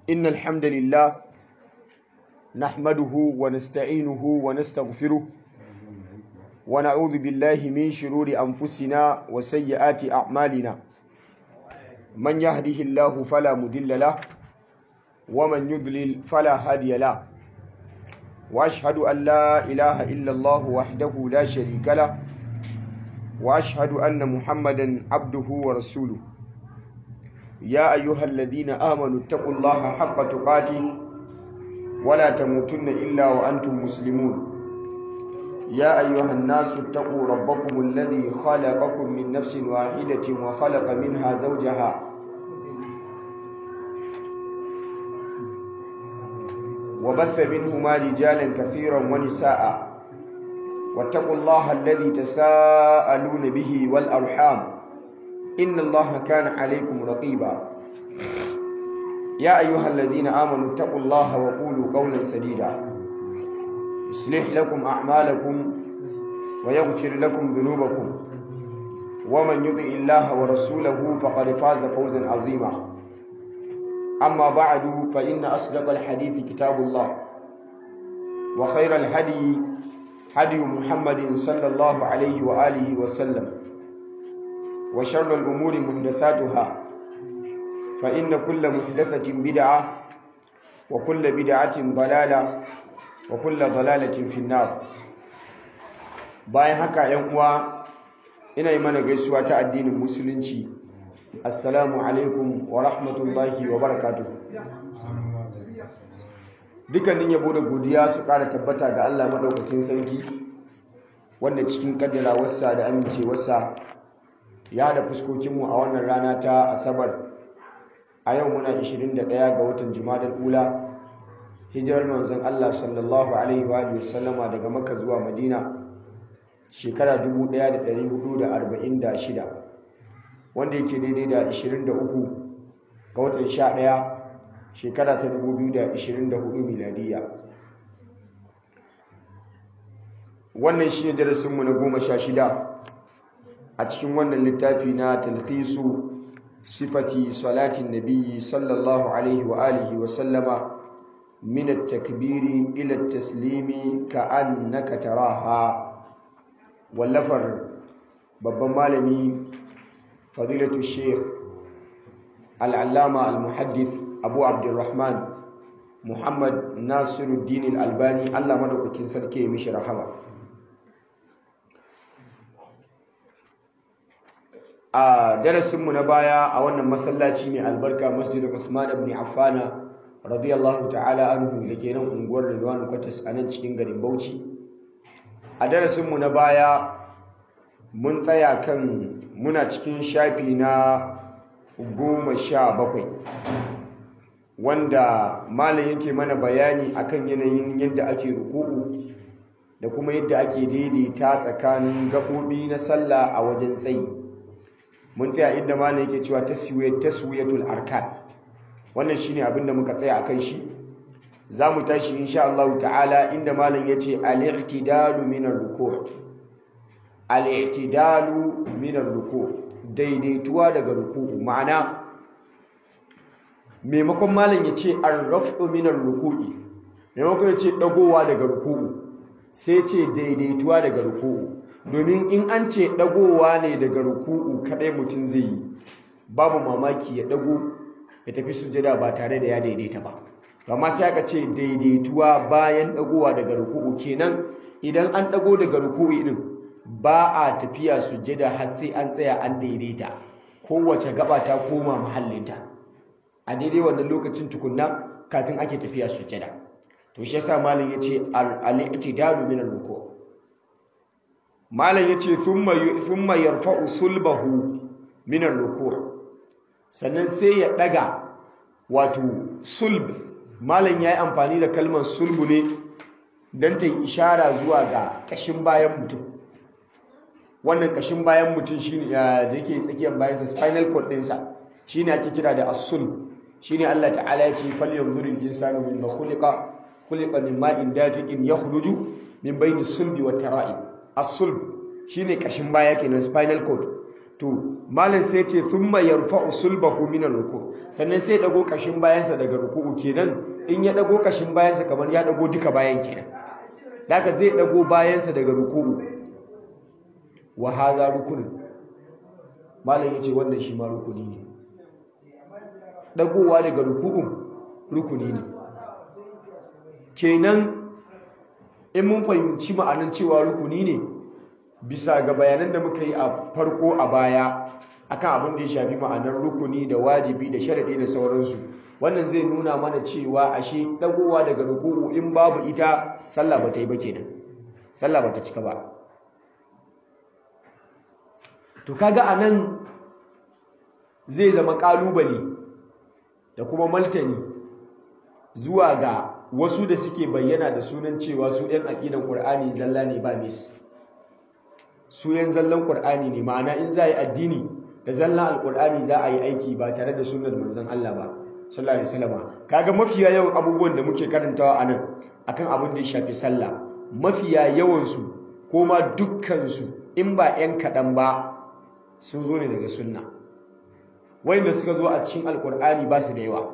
إن الحمد لله نحمده ونستعينه ونستغفره ونعوذ بالله من شرور أنفسنا وسيئات أعمالنا من يهده الله فلا مضل له ومن يضلل فلا هادي له وأشهد أن لا إله إلا الله وحده لا شريك له وأشهد أن محمدا عبده ورسوله يا أيها الذين آمنوا اتقوا الله حق تقاته ولا تموتن إلا وأنتم مسلمون يا أيها الناس اتقوا ربكم الذي خلقكم من نفس واحدة وخلق منها زوجها وبث منهما رجالا كثيرا ونساء واتقوا الله الذي تساءلون به والأرحام إن الله كان عليكم رقيبا يا أيها الذين آمنوا اتقوا الله وقولوا قولا سديدا يصلح لكم أعمالكم ويغفر لكم ذنوبكم ومن يطع الله ورسوله فقد فاز فوزا عظيما أما بعد فإن أصدق الحديث كتاب الله وخير الهدي هدي محمد صلى الله عليه وآله وسلم وشر الأمور محدثاتها فإن كل محدثة بدعة وكل بدعة ضلالة وكل ضلالة في النار bayan haka ‘yan uwa ina yi mana gaisuwa ta addinin musulunci assalamu alaikum wa rahmatullahi wa barakatu dukkanin yabo da godiya su ƙara tabbata ga Allah maɗaukakin sarki wanda cikin ƙaddara wasa da amincewarsa ya haɗa fuskokinmu a wannan rana ta asabar a yau muna 21 ga watan jumadar ula hijirar manzon Allah sallallahu alaihi wa sallama daga maka zuwa madina shekara 1446 wanda yake daidai da 23 ga watan 11 shekara ta 2024 miladiya wannan shi ne darasinmu na goma sha shida a cikin wannan littafi na talqisu sifati salatin nabiyyi sallallahu alaihi wa alihi wa sallama min at-takbiri ila at-taslimi ka'annaka taraha wallafar babban malami fadilatu sheikh al-allama al-muhaddith abu abdurrahman muhammad nasiruddin al-albani Allah madaukakin sarki ya mishi rahama a darasinmu na baya a wannan masallaci mai albarka masjid Uthman ibn Affan radiyallahu ta'ala anhu da ke nan unguwar Ridwan Kwatas a nan cikin garin Bauchi a darasinmu na baya mun tsaya kan muna cikin shafi na goma sha bakwai wanda malam yake mana bayani akan yanayin yadda ake ruku'u da kuma yadda ake daidaita tsakanin gaɓoɓi na sallah a wajen tsayi mun tsaya inda malam yake cewa taswiyatul arkan wannan shine abin da muka tsaya akan shi zamu tashi insha Allah ta'ala inda malam yace al-i'tidalu min ar-ruku' al-i'tidalu min ar-ruku' daidaituwa daga ruku'u ma'ana maimakon malam yace ar-raf'u min ar-ruku'i maimakon yace dagowa daga ruku'u sai ce daidaituwa daga ruku'u domin in an ce dagowa ne daga ruku'u kadai mutum zai yi babu mamaki ya dago ya tafi sujada ba tare da ya daidaita ba amma sai aka ce daidaituwa bayan dagowa daga ruku'u kenan idan an dago daga ruku'u din ba a tafiya sujada har sai an tsaya an daidaita kowace gaba ta koma mahallinta a daidai wannan lokacin tukunna kafin ake tafiya sujada to shi yasa malam yace al-i'tidalu min al-ruku' malam yace thumma thumma yarfa'u sulbahu min ar-ruku' sannan sai ya daga wato sulb malam yayi amfani da kalmar sulbu ne dan ta yi ishara zuwa ga kashin bayan mutum wannan kashin bayan mutum shine da yake tsakiyar bayan sa spinal cord din sa shine ake kira da as-sulb shine Allah ta'ala ya ce falyanzuril insanu mimma khuliqa khuliqa min ma'in dafiqin yakhruju min bayni sulbi wat tara'ib as-sulb shine kashin baya kenan spinal cord to malin sai ce thumma yarfa'u sulbahu min ruku sannan sai dago kashin bayansa daga ruku'u kenan in ya dago kashin bayansa kamar ya dago duka bayan kenan daga zai dago bayansa daga ruku'u wa hadha rukun malin yace wannan shi ma rukuni ne dagowa daga ruku'u rukuni ne kenan in mun fahimci ma'anar cewa rukuni ne bisa ga bayanan da muka yi a farko a baya akan abin da ya shafi ma'anar rukuni da wajibi da sharadi da sauransu wannan zai nuna mana cewa ashe dagowa daga ruku'u in babu ita sallah ba ta yi ba kenan sallah ba ta cika ba to kaga anan zai zama kalubale da kuma maltani zuwa ga wasu da suke bayyana da sunan cewa su 'yan aƙidan ƙur'ani zalla ne ba mis su 'yan zallan ƙur'ani ne ma'ana in za a yi addini da zallan alƙur'ani za a yi aiki ba tare da sunan manzon Allah ba sallallahu alaihi wasallam kaga mafiya yawan abubuwan da muke karantawa a nan akan abin da ya shafi sallah mafiya yawan su ko ma dukkan su in ba 'yan kaɗan ba sun zo ne daga sunna wanda suka zo a cikin alƙur'ani ba su da yawa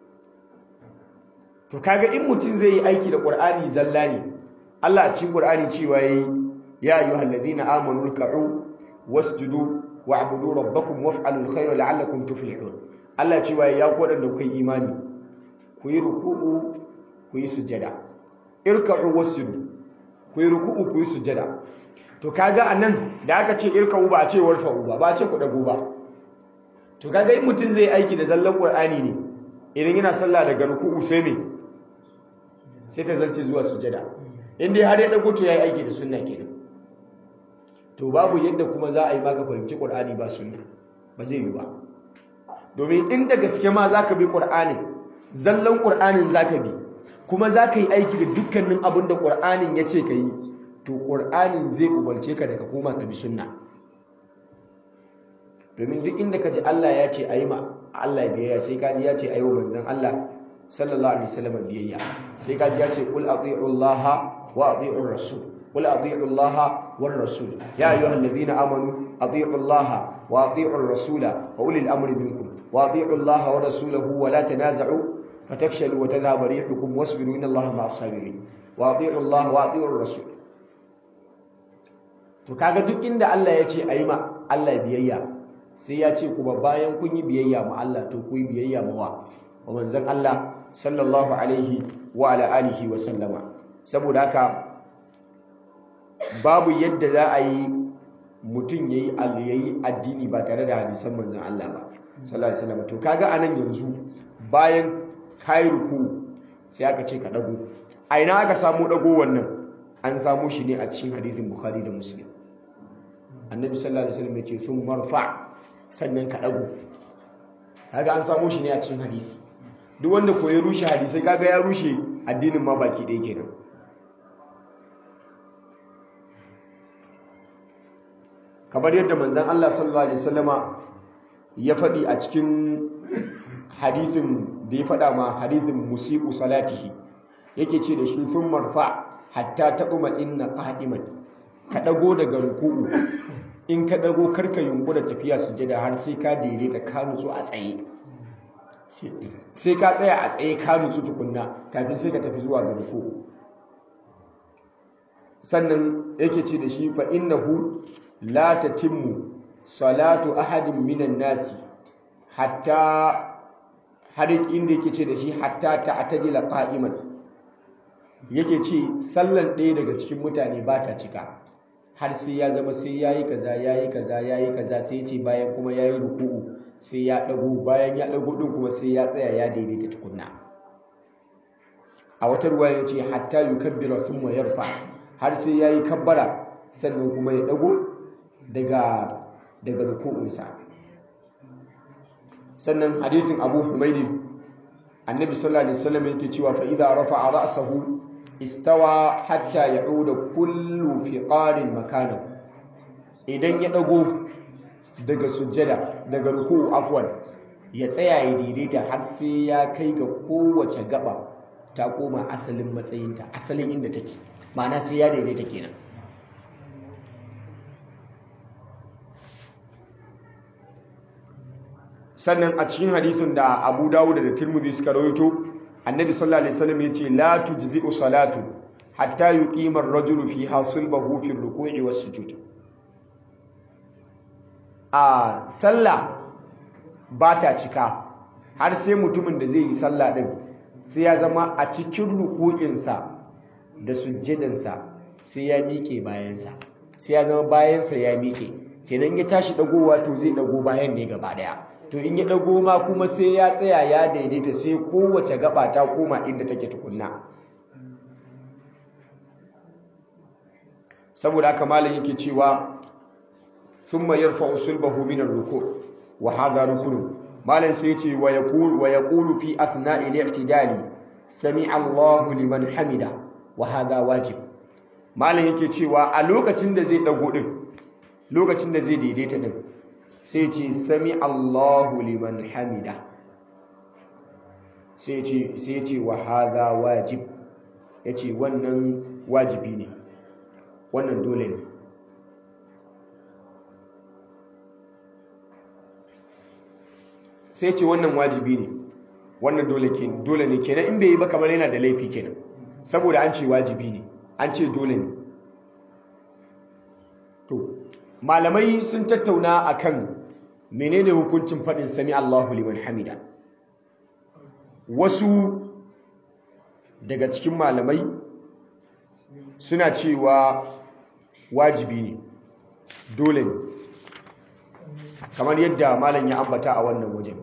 to kaga in mutum zai yi aiki da Qur'ani zalla ne Allah a cikin Qur'ani cewa yayi ya ayyuhal ladina amanu ruk'u wasjudu wa'budu rabbakum waf'alul khayra la'allakum tuflihun Allah cewa ya ku wadanda kuka yi imani ku yi ruku'u ku yi sujada irka'u wasjudu ku yi ruku'u ku yi sujada to kaga anan da aka ce irka'u ba a ce warfa'u ba ba a ce ku dago ba to kaga in mutum zai aiki da zallan Qur'ani ne idan yana sallah daga ruku'u sai me sai ta zance zuwa sujada inda har ya dago to yayi aiki da sunna kenan to babu yadda kuma za a yi maka fahimci qur'ani ba sunna ba zai yi ba domin inda gaske ma zaka bi qur'anin zallan qur'anin zaka bi kuma zaka yi aiki da dukkanin abin da qur'anin ya ce ka yi to qur'anin zai umarce ka daga koma ka bi sunna domin duk inda ka ji Allah ya ce ayi ma Allah biyayya sai kaji ya ce ayi wa manzon Allah sallallahu alaihi wasallam biyayya sai kaji ya ce qul ati'u Allah wa ati'u rasul qul ati'u Allah war rasul ya ayyuhalladhina amanu ati'u Allah wa ati'u rasul wa ulil amri minkum wa ati'u Allah wa rasulahu wa la tanaza'u fatafshalu wa tadhhabu rihukum wasbiru inna Allah ma'as sabirin wa ati'u Allah wa ati'u rasul to kaga duk inda Allah ya ce ayi ma Allah biyayya sai ya ce kuma bayan kun yi biyayya ma Allah to ku yi biyayya ma wa wa manzon Allah sallallahu alaihi wa ala alihi wa sallama saboda haka babu yadda za a yi mutum yayi yayi addini ba tare da hadisan manzon Allah ba sallallahu alaihi wasallam to kaga anan yanzu bayan kai ruku sai aka ce ka dago a ina aka samu dago wannan an samu shi ne a cikin hadisin Bukhari da Muslim annabi sallallahu alaihi wasallam ya ce sun marfa sannan ka ɗago kaga an samu shi ne a cikin hadisi duk wanda ko ya rushe hadisai kaga ya rushe addinin ma baki ɗaya kenan kamar yadda manzon Allah sallallahu alaihi wasallama ya faɗi a cikin hadisin da ya faɗa ma hadisin musibu salatihi yake ce da shi sun marfa hatta taquma inna qa'iman ka ɗago daga ruku'u in ka dago karka yunkura tafiya sujada har sai ka daidaita ka nutsu a tsaye sai ka tsaya a tsaye ka nutsu tukunna kafin sai ka tafi zuwa ga ruku sannan yake ce da shi fa innahu la tatimmu salatu ahadin minan nasi hatta har inda yake ce da shi hatta ta'tadila qa'iman yake ce sallan ɗaya daga cikin mutane ba ta cika har sai ya zama sai yayi kaza yayi kaza yayi kaza sai ce bayan kuma yayi ruku'u sai ya dago bayan ya dago din kuma sai ya tsaya ya daidaita tukunna a wata ruwa ya ce hatta yukabbira thumma yarfa har sai yayi kabbara sannan kuma ya dago daga daga ruku'unsa sannan hadisin Abu Humaydi annabi sallallahu alaihi wasallam yake cewa fa idza rafa'a ra'sahu istawa hatta ya'uda kullu fiqarin makanahu idan ya dago daga sujjada daga ruku'u afwan ya tsaya ya daidaita har sai ya kai ga kowace gaba ta koma asalin matsayinta asalin inda take ma'ana sai ya daidaita kenan sannan a cikin hadithin da Abu Dawud da Tirmidhi suka rawaito annabi sallallahu alaihi wasallam yace la tujzi'u salatu hatta yuqima ar-rajulu fiha sulbahu fi ar-ruku'i was-sujud a sallah ba ta cika har sai mutumin da zai yi sallah din sai ya zama a cikin ruku'insa da sujjadansa sai ya miƙe bayansa sai ya zama bayansa ya miƙe kenan ya tashi dagowa to zai dago bayan ne gaba daya to in ya dago ma kuma sai ya tsaya ya daidaita sai kowace gaba ta koma inda take tukunna saboda haka malam yake cewa thumma yarfa'u sulbahu min ar-ruku' wa hadha rukun malam sai yace wa yaqul wa yaqulu fi athna'i al-i'tidali sami'a Allahu liman hamida wa hadha wajib malam yake cewa a lokacin da zai dago din lokacin da zai daidaita din sai ce sami Allahu liman hamida sai ce sai ce wa hadha wajib yace wannan wajibi ne wannan dole ne sai ce wannan wajibi ne wannan dole ke dole ne kenan in bai yi ba kamar yana da laifi kenan saboda an ce wajibi ne an ce dole ne to malamai sun tattauna akan menene hukuncin faɗin sami Allahu liman hamida wasu daga cikin malamai suna cewa wajibi ne dole ne kamar yadda malam ya ambata a wannan wajen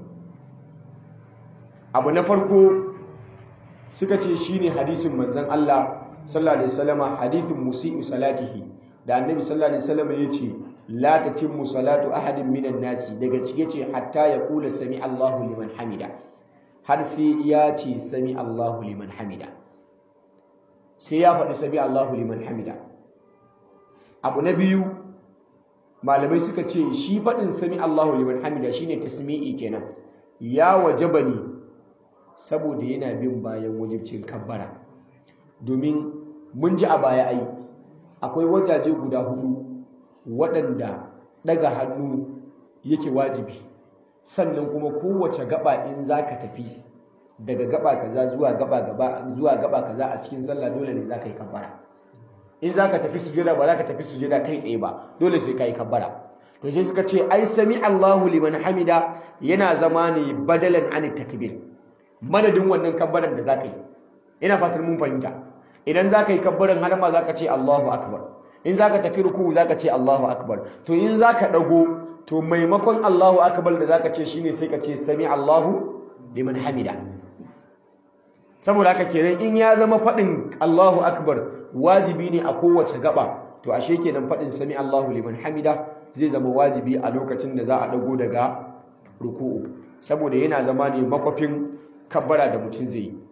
abu na farko suka ce shine hadisin manzon Allah sallallahu alaihi wasallama hadithin musii'u salatihi da annabi sallallahu alaihi wasallama yace la tatimmu salatu ahadin minan nasi daga cike ce hatta ya kula sami Allahu liman hamida har sai ya ce sami Allahu liman hamida sai ya faɗi sami Allahu liman hamida abu na biyu malamai suka ce shi faɗin sami Allahu liman hamida shine tasmi'i kenan ya wajaba ne saboda yana bin bayan wajibcin kabbara domin mun ji a baya ai akwai wajaje guda hudu waɗanda ɗaga hannu yake wajibi sannan kuma kowace gaba in za ka tafi daga gaba kaza zuwa gaba gaba zuwa gaba kaza a cikin sallah dole ne za ka yi kabbara in za ka tafi sujada ba za ka tafi sujada kai tsaye ba dole sai ka yi kabbara to sai suka ce ai sami Allahu liman hamida yana zama ne badalan an takbir madadin wannan kabbaran da za ka yi ina fatan mun fahimta idan za ka yi kabbaran har ma za ka ce Allahu akbar in za ka tafi ruku za ka ce Allahu akbar to in za ka ɗago to maimakon Allahu akbar da za ka ce shine sai ka ce sami Allahu liman hamida saboda haka kenan in ya zama faɗin Allahu akbar wajibi ne a kowace gaba to ashe kenan faɗin sami Allahu liman hamida zai zama wajibi a lokacin da za a ɗago daga ruku'u saboda yana zama ne makwafin kabbara da mutum zai yi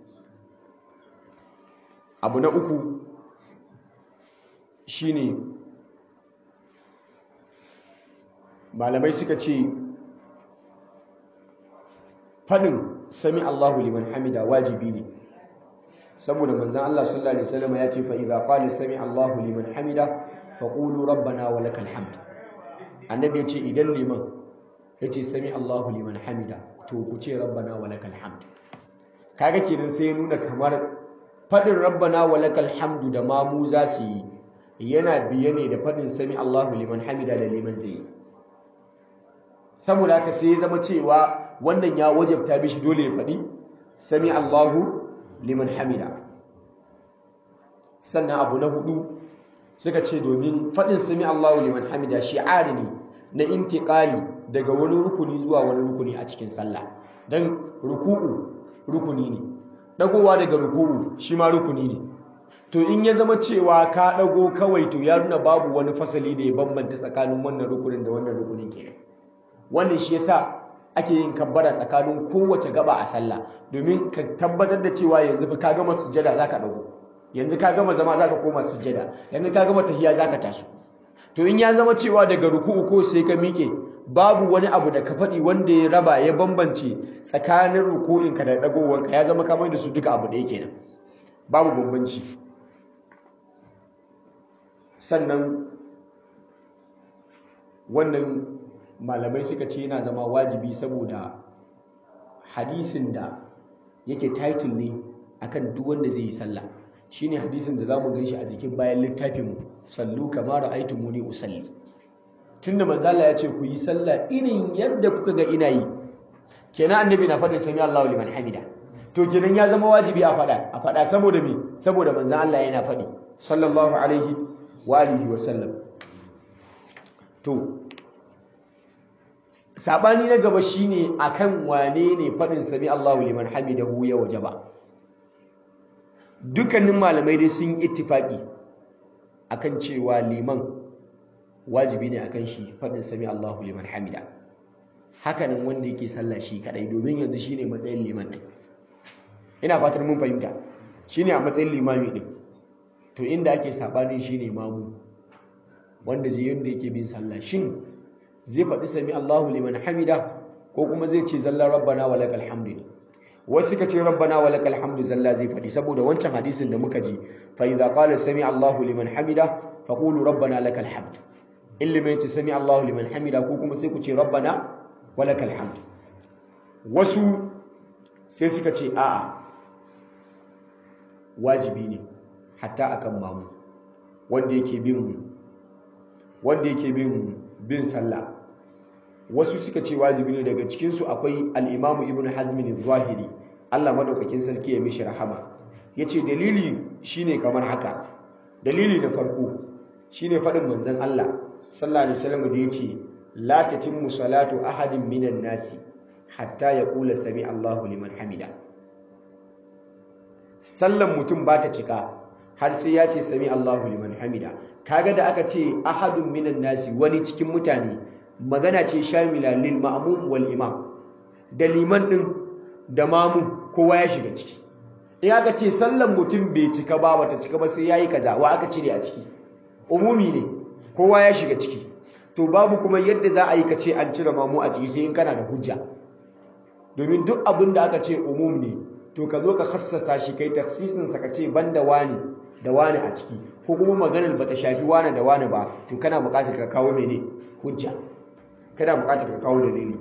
abu na uku shine malamai suka ce fadin sami Allahu liman hamida wajibi ne saboda manzon Allah sallallahu alaihi wasallam ya ce fa idza qala sami Allahu liman hamida faqulu rabbana wa lakal hamd annabi ya ce idan liman ya ce sami Allahu liman hamida to ku ce rabbana wa lakal hamd kaga kenan sai ya nuna kamar fadin rabbana wa lakal hamdu da mamu za su yi yana biye ne da faɗin sami Allahu liman hamida da liman zai saboda haka sai ya zama cewa wannan ya wajabta bishi dole ya faɗi sami Allahu liman hamida sannan abu na hudu suka ce domin faɗin sami Allahu liman hamida shi'ari ne na intiqali daga wani rukuni zuwa wani rukuni a cikin sallah dan ruku'u rukuni ne dagowa daga ruku'u shi ma rukuni ne to in ya zama cewa ka ɗago kawai to ya nuna babu wani fasali da ya bambanta tsakanin wannan rukunin da wannan rukunin kenan wannan shi yasa ake yin kabbara tsakanin kowace gaba a sallah domin ka tabbatar da cewa yanzu fa ka gama sujjada zaka ɗago yanzu ka gama zama zaka koma sujjada yanzu ka gama tahiya zaka taso to in ya zama cewa daga ruku'u ko sai ka miƙe babu wani abu da ka faɗi wanda ya raba ya bambance tsakanin ruku'inka da ɗagowanka ya zama kamar da su duka abu ɗaya kenan babu bambanci sannan wannan malamai suka ce yana zama wajibi saboda hadisin da yake title ne akan duk wanda zai yi sallah shine hadisin da zamu ganshi a jikin bayan littafin mu sallu kama ra'aytumuni usalli tunda manzo Allah ya ce ku yi sallah irin yadda kuka ga ina yi kenan annabi na faɗin sami Allahu liman hamida to kenan ya zama wajibi a faɗa a faɗa saboda me saboda manzo Allah yana faɗi sallallahu alaihi wa alihi wa sallam to sabani na gaba shine akan wane ne faɗin sami Allahu liman hamidahu ya wajaba dukkanin malamai dai sun ittifaki akan cewa liman wajibi ne akan shi faɗin sami Allahu liman hamida hakanan wanda yake sallah shi kadai domin yanzu shine matsayin liman din ina fatar mun fahimta shine a matsayin limami din to inda ake sabanin shine mamu wanda zai yanda yake bin sallah shin zai faɗi sami Allahu liman hamida ko kuma zai ce zalla rabbana wa lakal hamdu wasu suka ce rabbana wa lakal hamdu zalla zai faɗi saboda wancan hadisin da muka ji fa idza qala sami Allahu liman hamida faqulu rabbana lakal hamd illa mai ce sami Allahu liman hamida ko kuma sai ku ce rabbana wa lakal hamd wasu sai suka ce a'a wajibi ne hatta akan mamu wanda yake bin wanda yake bin bin sallah wasu suka ce wajibi ne daga cikin su akwai al-Imam Ibn Hazm al-Zahiri Allah madaukakin sarki ya mishi rahama yace dalili shine kamar haka dalili na farko shine fadin manzon Allah sallallahu alaihi wasallam da yace la tatimmu salatu ahadin minan nasi hatta yaqula sami Allahu liman hamida sallan mutum ba ta cika har sai ya ce sami Allahu liman hamida kaga da aka ce ahadun minan nasi wani cikin mutane magana ce shamila lil ma'mum wal imam da liman din da mamu kowa ya shiga ciki in aka ce sallan mutum bai cika ba bata cika ba sai yayi kaza wa aka cire a ciki umumi ne kowa ya shiga ciki to babu kuma yadda za a yi ka ce an cire mamu a ciki sai in kana da hujja domin duk abin da aka ce umum ne to ka zo ka hassasa shi kai taksisin sa ka ce banda wani da wani a ciki ko kuma maganar bata shafi wani da wani ba to kana buƙatar ka kawo mene hujja kana buƙatar ka kawo dalili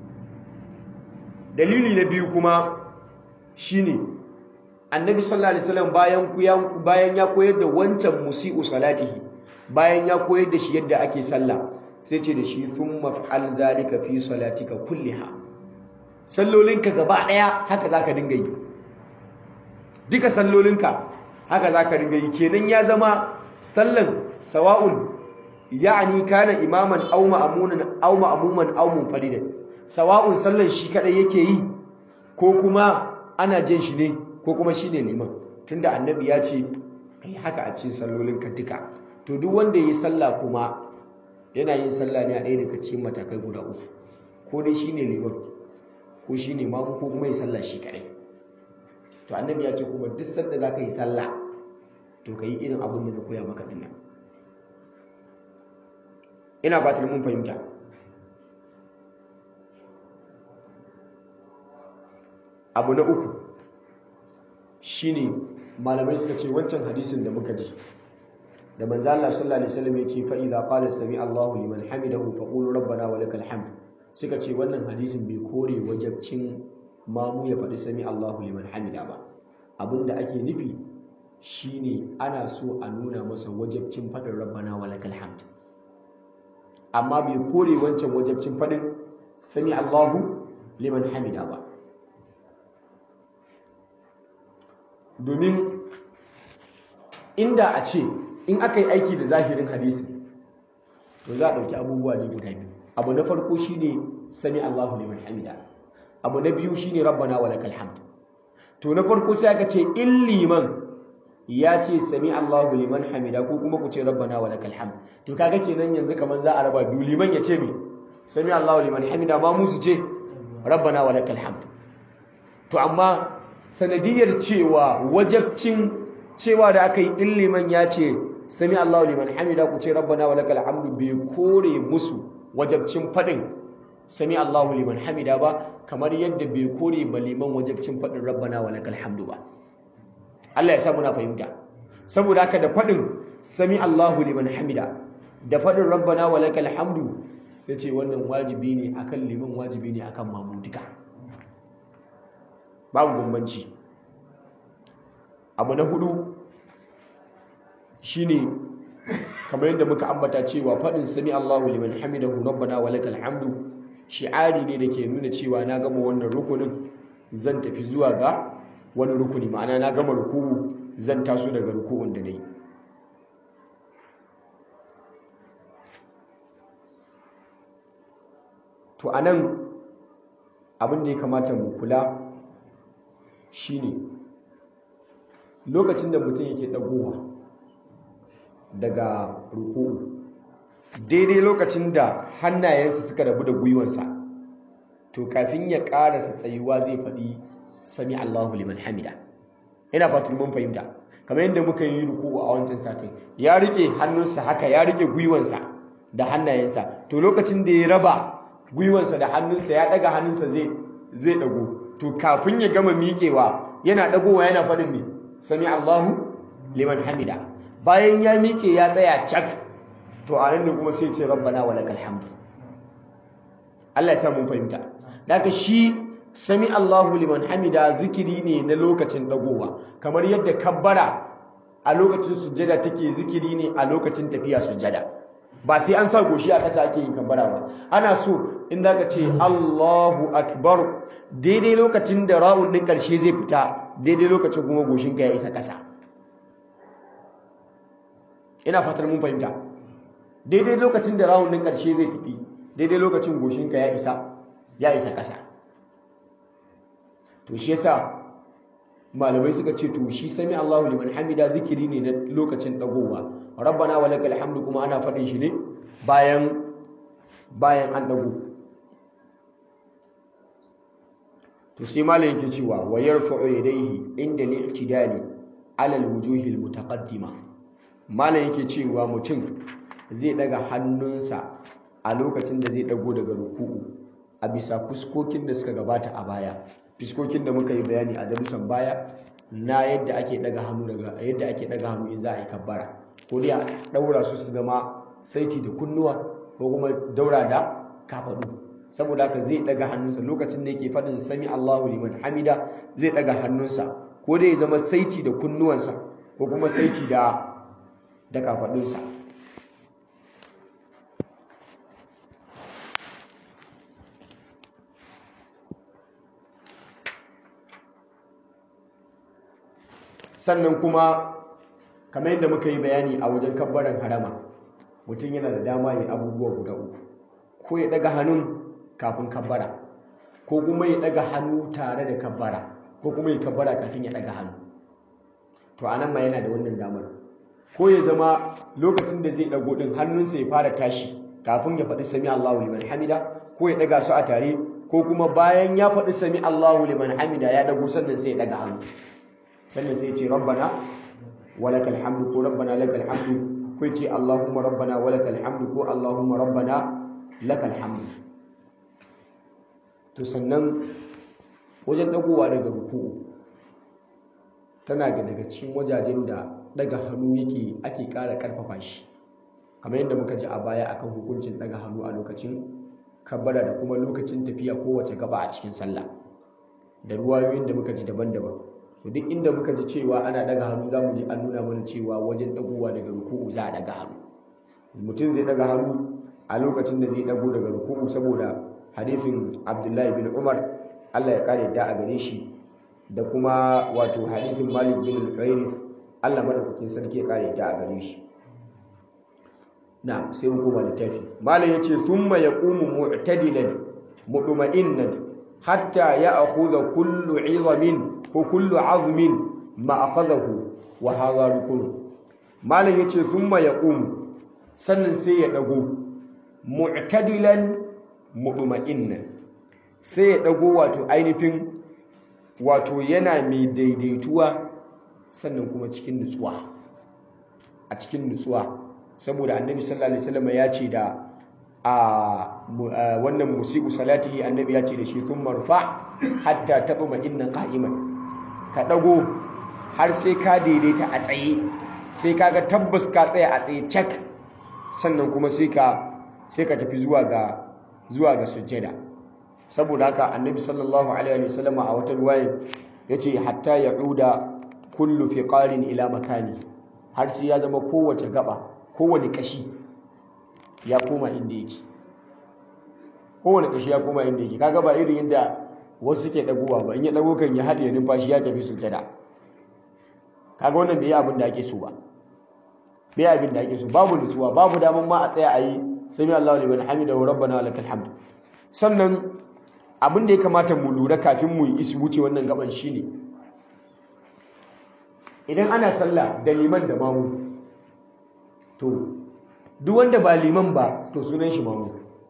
dalili na biyu kuma shine annabi sallallahu alaihi wasallam bayan bayan ya koyar da wancan musi'u salatihi bayan ya koyar da shi yadda ake sallah sai ce da shi thumma fa'al dhalika fi salatika kulliha sallolinka gaba daya haka zaka dinga yi duka sallolinka haka zaka dinga yi kenan ya zama sallan sawa'un ya'ni kana imaman aw ma'munan aw ma'muman aw munfaridan sawa'un sallan shi kadai yake yi ko kuma ana jin shi ne ko kuma shine liman tunda annabi ya ce kai haka a cikin sallolinka duka to duk wanda yi sallah kuma yana yin sallah ne a ɗaya daga cikin matakai guda uku ko dai shine liman ko shine mamu ko kuma yi sallah shi kadai to annabi ya ce kuma duk sanda za ka yi sallah to ka yi irin abin da na koya maka dinnan ina fatar mun fahimta abu na uku shine malamai suka ce wancan hadisin da muka ji da manzo Allah sallallahu alaihi wasallam ya ce fa idza qala sami Allahu liman hamidahu faqulu rabbana wa lakal hamd suka ce wannan hadisin bai kore wajabcin mamu ya faɗi sami Allahu liman hamida ba abinda ake nufi shine ana so a nuna masa wajabcin faɗin rabbana wa lakal hamd amma bai kore wancan wajabcin faɗin sami Allahu liman hamida ba domin inda a ce in aka yi aiki da zahirin hadisi to za a ɗauki abubuwa ne guda biyu abu na farko shine sami Allahu liman hamida abu na biyu shine rabbana wa lakal hamd to na farko sai aka ce in liman ya ce sami Allahu liman hamida ko kuma ku ce rabbana wa lakal hamd to kaga kenan yanzu kaman za a raba biyu liman ya ce me sami Allahu liman hamida ma musu ce rabbana wa lakal hamd to amma sanadiyar cewa wajabcin cewa da aka yi in liman ya ce sami Allahu liman hamida ku ce rabbana wa lakal hamdu bai kore musu wajabcin fadin sami Allahu liman hamida ba kamar yadda bai kore ba liman wajabcin fadin rabbana wa lakal hamdu ba Allah ya sa muna fahimta saboda haka da fadin sami Allahu liman hamida da fadin rabbana wa lakal hamdu yace wannan wajibi ne akan liman wajibi ne akan mamu duka babu bambanci abu na hudu shine kamar yadda muka ambata cewa faɗin sami Allahu liman hamidahu rabbana wa lakal hamdu shi'ari ne da ke nuna cewa na gama wannan rukunin zan tafi zuwa ga wani rukuni ma'ana na gama ruku'u zan taso daga ruku'un da nayi to anan abin da ya kamata mu kula shine lokacin da mutum yake dagowa daga ruku'u daidai lokacin da hannayensa suka rabu da gwiwansa to kafin ya karasa tsayuwa zai faɗi sami Allahu liman hamida ina fatan mun fahimta kamar yadda muka yi ruku'u a wancan satin ya rike hannunsa haka ya rike gwiwansa da hannayensa to lokacin da ya raba gwiwansa da hannunsa ya daga hannunsa zai zai dago to kafin ya gama miƙewa yana dagowa yana faɗin me sami Allahu liman hamida bayan ya miƙe ya tsaya cak to a nan ne kuma sai ce rabbana wa lakal hamdu Allah ya sa mun fahimta daga shi sami Allahu liman hamida zikiri ne na lokacin dagowa kamar yadda kabbara a lokacin sujjada take zikiri ne a lokacin tafiya sujjada ba sai an sa goshi a ƙasa ake yin kabbara ba ana so in zaka ce Allahu akbar daidai lokacin da ra'un din ƙarshe zai fita daidai lokacin kuma goshinka ya isa ƙasa ina fatar mun fahimta daidai lokacin da rawun din ƙarshe zai tafi daidai lokacin goshinka ya isa ya isa ƙasa to shi yasa malamai suka ce to shi sami Allahu liman hamida zikiri ne na lokacin dagowa rabbana wa lakal hamdu kuma ana faɗin shi ne bayan bayan an dago to sai malam yake cewa wa yarfa'u yadayhi inda al-i'tidali ala al-wujuhi al-mutaqaddima malam yake cewa mutum zai daga hannunsa a lokacin da zai dago daga ruku'u a bisa fuskokin da suka gabata a baya fuskokin da muka yi bayani a darussan baya na yadda ake daga hannu daga yadda ake daga hannu in za a yi kabbara ko dai a daura su su zama saiti da kunnuwa ko kuma daura da kafadu saboda haka zai daga hannunsa lokacin da yake faɗin sami Allahu liman hamida zai daga hannunsa ko dai ya zama saiti da kunnuwansa ko kuma saiti da da kafadunsa sannan kuma kamar yadda muka yi bayani a wajen kabbaran harama mutum yana da dama yi abubuwa guda uku ko ya daga hannun kafin kabbara ko kuma ya daga hannu tare da kabbara ko kuma ya kabbara kafin ya daga hannu to anan ma yana da wannan damar ko ya zama lokacin da zai dago din hannunsa ya fara tashi kafin ya faɗi sami Allahu liman hamida ko ya daga su a tare ko kuma bayan ya faɗi sami Allahu liman hamida ya dago sannan sai ya daga hannu sannan sai ya ce rabbana walakal hamdu ko rabbana lakal hamdu ko ya ce allahumma rabbana walakal hamdu ko allahumma rabbana lakal hamdu to sannan wajen dagowa daga ruku'u tana da daga cikin wajajen da daga hannu yake ake ƙara ƙarfafa shi kamar yadda muka ji a baya akan hukuncin daga hannu a lokacin kabbara da kuma lokacin tafiya kowace gaba a cikin sallah da ruwayoyin da muka ji daban-daban to duk inda muka ji cewa ana daga hannu za mu ji an nuna mana cewa wajen dagowa daga ruku'u za a daga hannu mutum zai daga hannu a lokacin da zai dago daga ruku'u saboda hadisin abdullahi bin umar allah ya kare da a gare shi da kuma wato hadisin malik bin al-huwairith allah madaukakin sarki ya kare da a gare shi na sai mu koma littafi malam yace thumma yaqumu mu'tadilan mudma'innan hatta ya'khudha kullu 'idhamin ko kullu 'azmin ma akhadahu wa hadha rukun malam yace thumma yaqumu sannan sai ya dago mu'tadilan mudma'innan sai ya dago wato ainihin wato yana mai daidaituwa sannan kuma cikin nutsuwa a cikin nutsuwa saboda annabi sallallahu alaihi wasallam ya ce da a wannan musiku salatihi annabi ya ce da shi thumma marfa hatta taquma inna qa'iman ka dago har sai ka daidaita a tsaye sai kaga tabbas ka tsaya a tsaye cak sannan kuma sai ka sai ka tafi zuwa ga zuwa ga sujjada saboda haka annabi sallallahu alaihi wasallam a wata ruwaya yace hatta ya'uda kullu fiqarin ila makani har sai ya zama kowace gaba kowane kashi ya koma inda yake kowane kashi ya koma inda yake kaga ba irin yadda wasu suke dagowa ba in ya dago kan ya haɗe numfashi ya tafi sujada kaga wannan bai yi abin da ake so ba bai yi abin da ake so babu nutsuwa babu daman ma a tsaya a yi sami Allahu liman hamida wa rabbana lakal hamd sannan abin da ya kamata mu lura kafin mu yi wuce wannan gaban shine idan ana sallah da liman da mamu to duk wanda ba liman ba to sunan shi mamu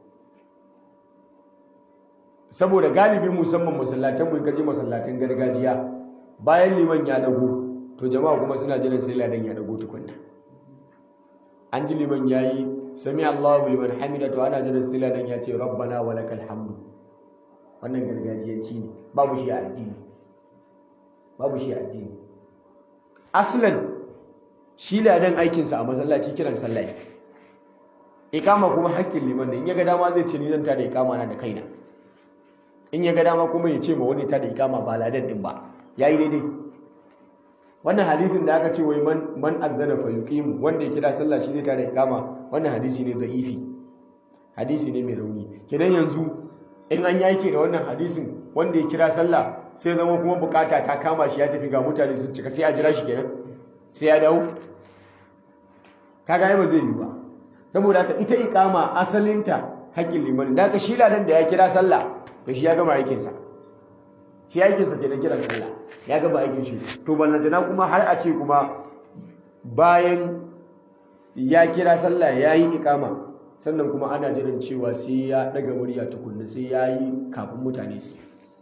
saboda galibi musamman masallatan mu kaje masallatan gargajiya bayan liman ya dago to jama'a kuma suna jiran sai ladan ya dago tukunna an ji liman yayi sami Allahu liman hamida to ana jiran sai ladan ya ce rabbana walakal hamdu wannan gargajiyanci ne babu shi a addini babu shi a addini aslan shi ladan aikinsa a masallaci kiran sallah ikama kuma haƙƙin liman ne in ya ga dama zai ce ni zan tada ikama na da kaina in ya ga dama kuma ya ce ma wani tada ikama ba ladan din ba yayi daidai wannan hadisin da aka ce wai man man azzana fa yuqimu wanda ya kira sallah shi zai tada ikama wannan hadisi ne da'ifi hadisi ne mai rauni kenan yanzu in an yake da wannan hadisin wanda ya kira sallah sai zama kuma bukata ta kama shi ya tafi ga mutane sun cika sai a jira shi kenan sai ya dawo kaga ai ba zai yi ba saboda haka ita iqama asalinta haƙƙin liman da ka shi ladan da ya kira sallah to shi ya gama aikin sa shi aikin sa kenan kiran sallah ya gama aikin shi to ballantana kuma har a ce kuma bayan ya kira sallah yayi iqama sannan kuma ana jiran cewa sai ya daga murya tukunna sai ya yi kafin mutane su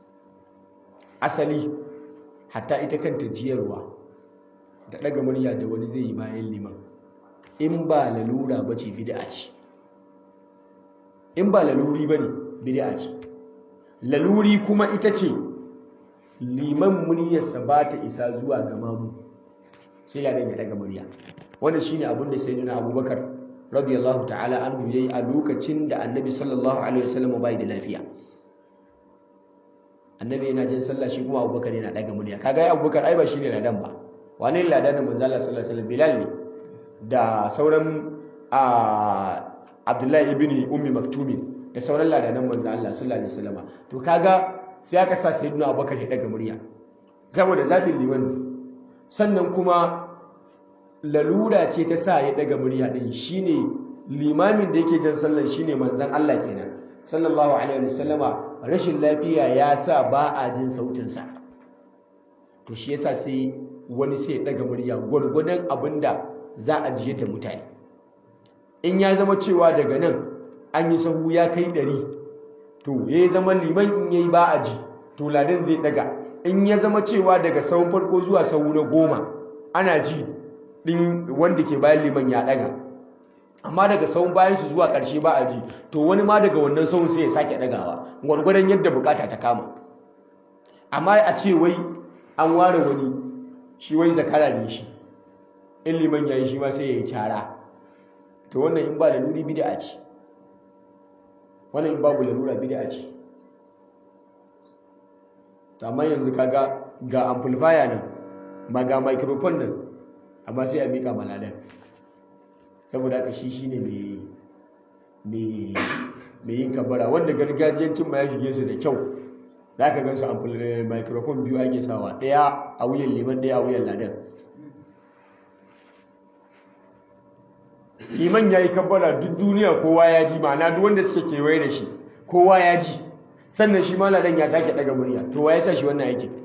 asali hatta ita kanta jiyarwa da daga murya da wani zai yi bayan liman in ba lalura ba ce bid'a ce in ba laluri ba ne bid'a ce laluri kuma ita ce liman muryarsa ba ta isa zuwa ga mamu sai ya daga murya wannan shine abin da sayyidina abubakar radiyallahu ta'ala anhu yayi a lokacin da annabi sallallahu alaihi wasallam bai da lafiya annabi yana jin sallah shi kuma abubakar yana daga murya kaga ai abubakar ai ba shine ladan ba wani ladan manzo Allah sallallahu alaihi wasallam bilal ne da sauran abdullahi ibn ummi maktumi da sauran ladanan manzo Allah sallallahu alaihi wasallam to kaga sai aka sa sayyidina abubakar ya daga murya saboda zabin liman sannan kuma lalura ce ta sa ya daga murya din shine limamin da yake jan sallan shine manzon Allah kenan sallallahu alaihi wasallama rashin lafiya ya sa ba a jin sautin sa to shi yasa sai wani sai ya daga murya gwargwadon abinda za a jiye ta mutane in ya zama cewa daga nan an yi sahu ya kai ɗari to ya zama liman in yayi ba a ji to ladan zai daga in ya zama cewa daga sahun farko zuwa sahu na goma ana ji din wanda ke bayan liman ya daga amma daga sahun bayan su zuwa ƙarshe ba a ji to wani ma daga wannan sahun sai ya sake dagawa gwargwadon yadda bukata ta kama amma a ce wai an ware wani shi wai zakara ne shi in liman ya yi shi ma sai ya yi cara to wannan in ba laluri bid'a ce wannan in babu lalura bid'a ce to amma yanzu kaga ga amplifier nan ma ga microphone nan amma sai a mika maladan saboda haka shi shine mai mai mai yin kabara wanda gargajiyancin ma ya shige su da kyau za ka gan su microphone biyu ake sawa ɗaya a wuyan liman ɗaya a wuyan ladan liman ya yi kabbara duk duniya kowa ya ji ma'ana duk wanda suke kewaye da shi kowa ya ji sannan shi ma ladan ya sake daga murya to wa ya sa shi wannan aikin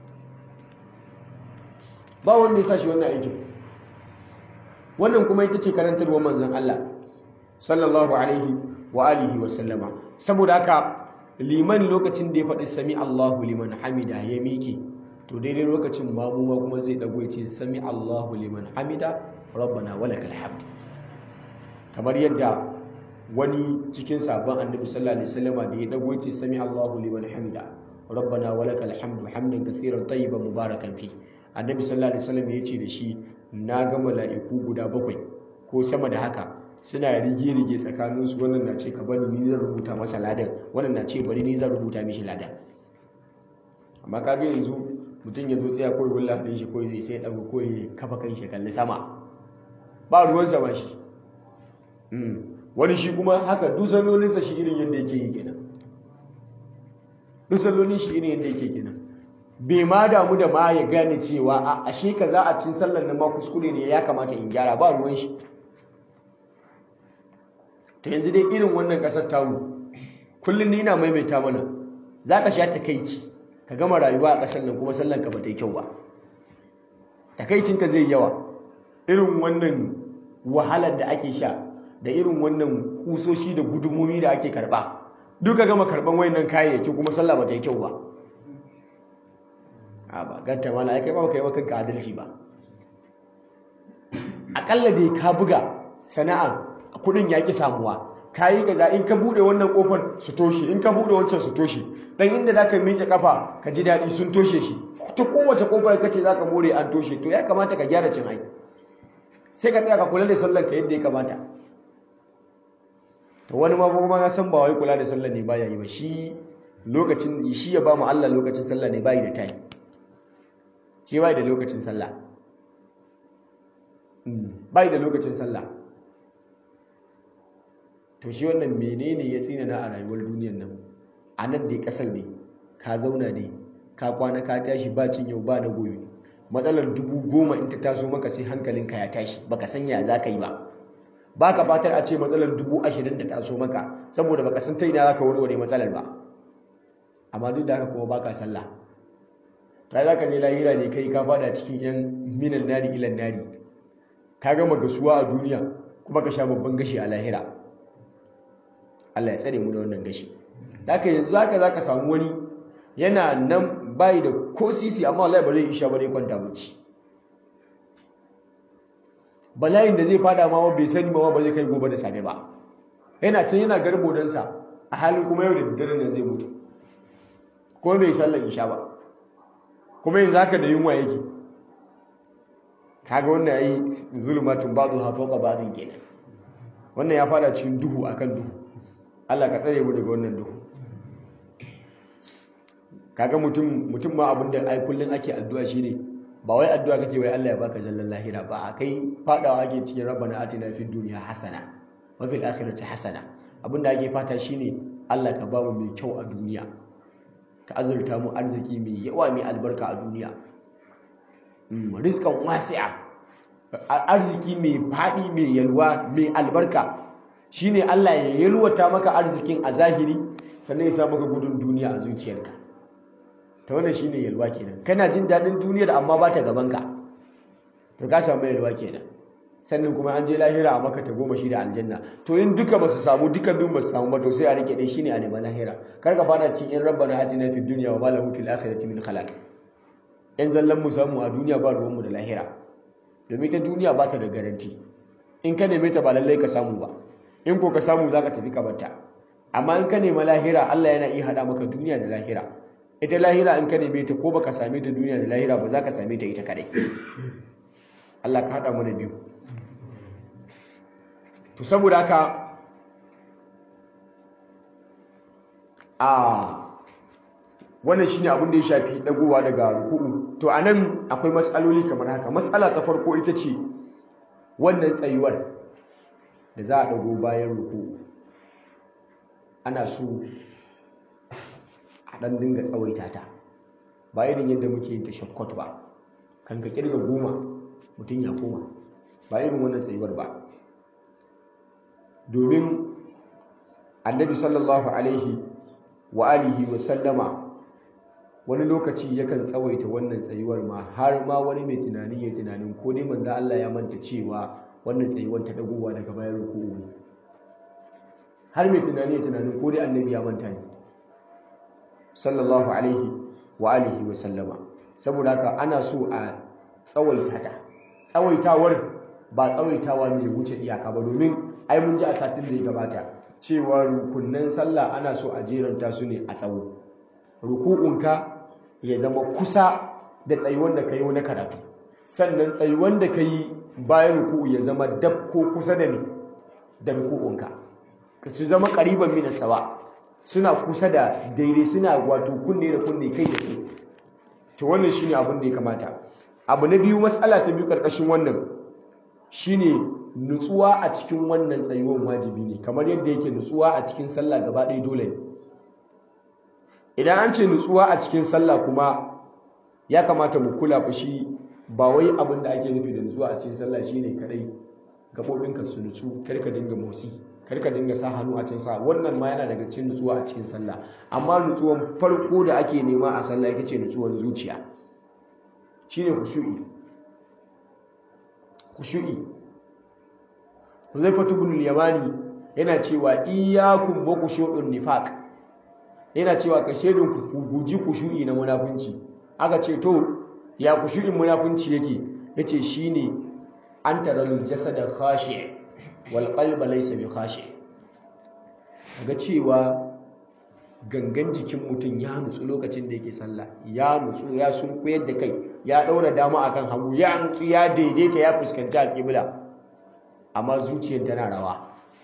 ba wanda ya sa shi wannan aikin wannan kuma ita ce karantarwar manzon Allah sallallahu alaihi wa alihi wa sallama saboda haka liman lokacin da ya faɗi sami Allahu liman hamida ya miƙe to daidai lokacin mamuma kuma zai dago ya ce sami Allahu liman hamida rabbana walakal hamd kamar yadda wani cikin sabon annabi sallallahu alaihi wasallam da ya dago yace sami Allahu liman hamida rabbana walakal hamdu hamdan kathiran tayyiban mubarakan fi annabi sallallahu alaihi wasallam yace da shi na ga mala'iku guda bakwai ko sama da haka suna rige-rige tsakaninsu wannan na ce ka bari ni zan rubuta masa ladan wannan na ce bari ni zan rubuta mishi ladan amma kaga yanzu mutum ya zo tsaya kawai wulla hannun shi kawai zai sai ɗago kawai kafa kan shi kalli sama ba ruwan sama shi wani shi kuma haka dusallolinsa shi irin yadda yake yi kenan dusallolin shi irin yadda yake kenan bai ma damu da ma ya gane cewa a ashe ka za a cin sallar nan ma kuskure ne ya kamata in gyara ba ruwan shi to yanzu dai irin wannan kasar tamu kullum ni ina maimaita mana za ka sha takaici ka gama rayuwa a ƙasar nan kuma sallan ka ba ta yi kyau ba takaicinka zai yawa irin wannan wahalar da ake sha da irin wannan kusoshi da gudumomi da ake karba duka gama karban wayannan kayayyaki kuma sallah ba ta yi kyau ba a ba ganta mala ai kai ba kai maka adalci ba akalla dai ka buga sana'a kudin yaki samuwa kayi gaza in ka bude wannan kofar su toshe in ka bude wancan su toshe dan inda zaka miƙe kafa ka ji daɗi sun toshe shi ta kowace kofar kace zaka more an toshe to ya kamata ka gyara cin ai sai ka tsaya ka kula da sallar ka yadda ya kamata to wani ma kuma ya san ba wai kula da sallar ne baya yi ba shi lokacin shi ya ba mu Allah lokacin sallah ne bai da time shi bai da lokacin sallah bai da lokacin sallah to shi wannan menene ya tsina na a rayuwar duniyar nan a nan dai kasar ne ka zauna ne ka kwana ka tashi ba cin yau ba na gobe matsalar dubu goma in ta taso maka sai hankalinka ya tashi baka sanya za ka yi ba ba ka fatar a ce matsalar dubu ashirin ta taso maka saboda baka san ta ina za ka warware matsalar ba amma duk da haka kuma baka sallah ta za ka je lahira ne kai ka fada cikin yan minan nari ilan nari ka gama gasuwa a duniya kuma ka sha babban gashi a lahira Allah ya tsare mu da wannan gashi haka yanzu haka za ka samu wani yana nan bayi da ko sisi amma wallahi ba zai isha ba zai kwanta bacci bala'in da zai fada ma bai sani ma ba zai kai gobe da safe ba yana can yana garbo dansa a halin kuma yau da daddare nan zai mutu ko bai sallar isha ba kuma yanzu haka da yunwa yake kaga wannan yayi zulmatun ba'du ha fawqa ba'din kenan wannan ya fada cikin duhu akan duhu Allah ka tsare mu daga wannan duhu kaga mutum mutum ma abin da ai kullun ake addu'a shine ba wai addu'a kake wai Allah ya baka zallan lahira ba a kai fadawa ake cikin rabbana atina fid dunya hasana wa fil akhirati hasana abinda ake fata shine Allah ka ba mu mai kyau a duniya ka azurta mu arziki mai yawa mai albarka a duniya rizqan wasi'a arziki mai fadi mai yalwa mai albarka shine Allah ya yalwata maka arzikin a zahiri sannan ya sa maka gudun duniya a zuciyarka ta wannan shine yalwa kenan kana jin daɗin duniyar amma ba ta gaban ka to ka samu yalwa kenan sannan kuma an je lahira a maka ta goma shi da aljanna to in duka ba su samu duka biyun ba su samu ba to sai a rike dai shine a neman lahira kar ka fara cin in rabbana atina fid dunya wa ma lahu fil akhirati min khalaq in zallan mu samu a duniya ba ruwan mu da lahira domin ta duniya ba ta da garanti in ka neme ta ba lallai ka samu ba in ko ka samu zaka tafi ka barta amma in ka nema lahira Allah yana iya hada maka duniya da lahira ita lahira in ka neme ta ko baka same ta duniya da lahira ba za ka same ta ita kadai Allah ka hada mana biyu to saboda haka a wannan shine abin da ya shafi dagowa daga ruku'u to anan akwai matsaloli kamar haka matsala ta farko ita ce wannan tsayuwar da za a dago bayan ruku'u ana so a ɗan dinga tsawaita ta ba irin yadda muke yin ta shakkot ba kan ka kirga goma mutum ya koma ba irin wannan tsayuwar ba domin annabi sallallahu alaihi wa alihi wa sallama wani lokaci yakan tsawaita wannan tsayuwar ma har ma wani mai tunani ya tunanin ko dai manzo Allah ya manta cewa wannan tsayuwar ta dagowa daga bayan ruku'u ne har mai tunani ya tunanin ko dai annabi ya manta ne sallallahu alaihi wa alihi wa sallama saboda haka ana so a tsawaita ta tsawaitawar ba tsawaitawa mai wuce iyaka ba domin ai mun ji a satin da ya gabata cewa rukunnan sallah ana so a jeranta su ne a tsawo ruku'unka ya zama kusa da tsayuwan da kai na karatu sannan tsayuwan da kai bayan ruku'u ya zama dab ko kusa da ne da ruku'unka ka su zama qariban min sawa suna kusa da daidai suna wato kunne da kunne kai da kai to wannan shine abin da ya kamata abu na biyu matsala ta biyu karkashin wannan shine nutsuwa a cikin wannan tsayuwar wajibi ne kamar yadda yake nutsuwa a cikin sallah gaba ɗaya dole ne idan an ce nutsuwa a cikin sallah kuma ya kamata mu kula fa shi ba wai abin da ake nufi da nutsuwa a cikin sallah shine kadai gaɓoɓinka su nutsu kar ka dinga motsi kar ka dinga sa hannu a cikin sa wannan ma yana daga cikin nutsuwa a cikin sallah amma nutsuwan farko da ake nema a sallah ita ce nutsuwan zuciya shine khushu'i khushu'i Huzaifatu ibn al-Yamani yana cewa iyyakum wa khushu'un nifaq yana cewa ka shedin ku guji khushu'i na munafunci aka ce to ya khushu'in munafunci yake yace shine an taral jasada khashi' wal qalba laysa bi khashi' ga cewa gangan jikin mutum ya nutsu lokacin da yake sallah ya nutsu ya sunkuyar da kai ya daura dama akan hagu ya nutsu ya daidaita ya fuskanci alƙibla amma zuciyar tana rawa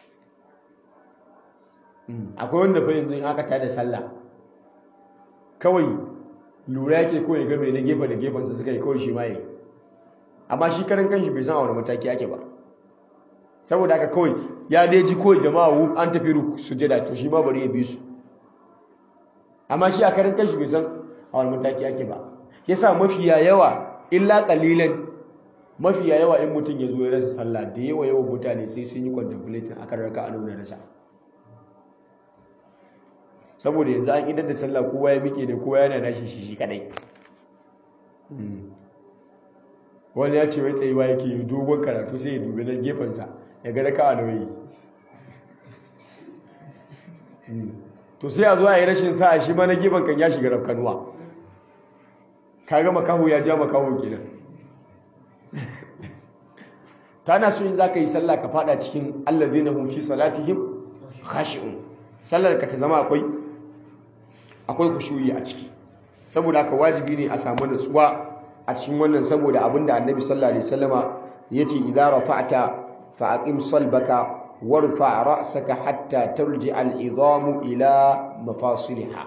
akwai wanda fa yanzu in aka tada sallah kawai lura yake kawai ga mai na gefe da gefensa suka yi kawai shi ma yi amma shi karan kanshi bai san a wani mataki ake ba saboda haka kawai ya dai ji kawai jama'a wu an tafi sujada to shi ma bari ya bi su amma shi a karan kanshi bai san a wani mataki ake ba yasa mafiya yawa illa kalilan mafiya yawa in mutum ya zo ya rasa sallah da yawa yawan mutane sai sun yi contemplating akan raka a nuna rasa saboda yanzu an idar da sallah kowa ya miƙe da kowa yana nashi shi shi kadai wani ya ce wai tsayuwa yake yi dogon karatu sai ya dubi na gefensa ya ga raka a nauyi to sai a zo a yi rashin sa'a shi ma na gefen kan ya shiga rafkanuwa ka ga makaho ya ja makaho kenan tana so in zaka yi sallah ka fada cikin alladhina hum fi salatihim khashi'un sallar ka ta zama akwai akwai kushuyi a ciki saboda haka wajibi ne a samu nutsuwa a cikin wannan saboda abinda annabi sallallahu alaihi wasallama yace idza rafa'ta fa aqim salbaka warfa ra'saka hatta tarji'a al-idhamu ila mafasiliha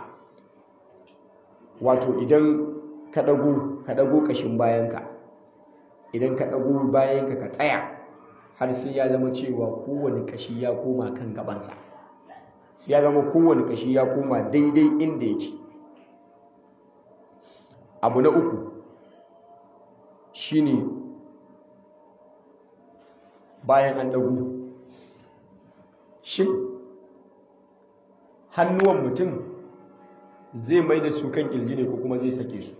wato idan ka dago ka dago kashin bayanka idan ka dago bayanka ka tsaya har sai ya zama cewa kowane kashi ya koma kan gabansa sai ya zama kowane kashi ya koma daidai inda yake abu na uku shine bayan an dago shin hannuwan mutum zai mai da su kan kirji ne ko kuma zai sake su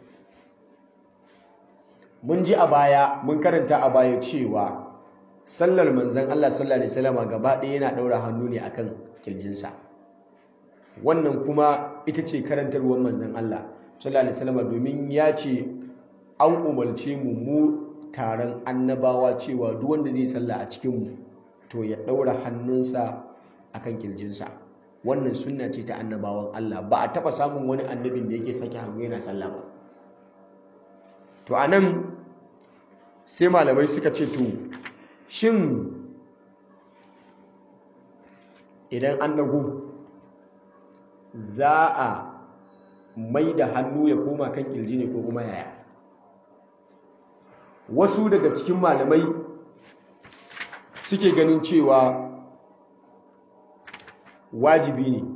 mun ji a baya mun karanta a baya cewa sallar manzan Allah sallallahu alaihi wasallam gaba ɗaya yana ɗaura hannu ne akan kirjinsa wannan kuma ita ce karantarwar manzan Allah sallallahu alaihi wasallam domin ya ce an umarce mu mu taron annabawa cewa duk wanda zai sallah a cikin mu to ya ɗaura hannunsa akan kirjinsa wannan sunna ce ta annabawan Allah ba a taɓa samun wani annabin da yake sake hannu yana sallah ba to anan sai malamai suka ce to shin idan an dago za a mai da hannu ya koma kan kirji ne ko kuma yaya wasu daga cikin malamai suke ganin cewa wajibi ne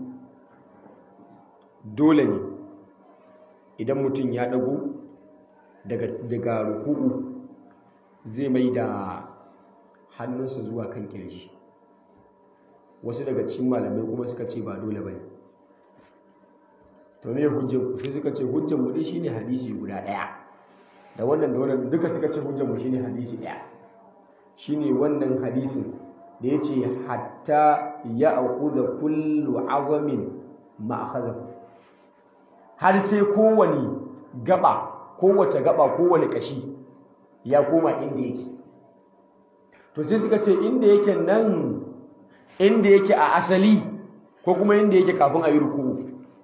dole ne idan mutum ya dago daga ruku'u zai mai da hannunsa zuwa kan kirji wasu daga cikin malamai kuma suka ce ba dole ba ne to me hujjar ku sai suka ce hujjar mu dai shine hadisi guda daya da wannan da wannan duka suka ce hujjar mu shine hadisi daya shine wannan hadisin da yace hatta ya akhudha kullu azamin ma akhadahu har sai kowani gaba kowace gaba kowane kashi ya koma inda yake to sai suka ce inda yake nan inda yake a asali ko kuma inda yake kafin a yi ruku'u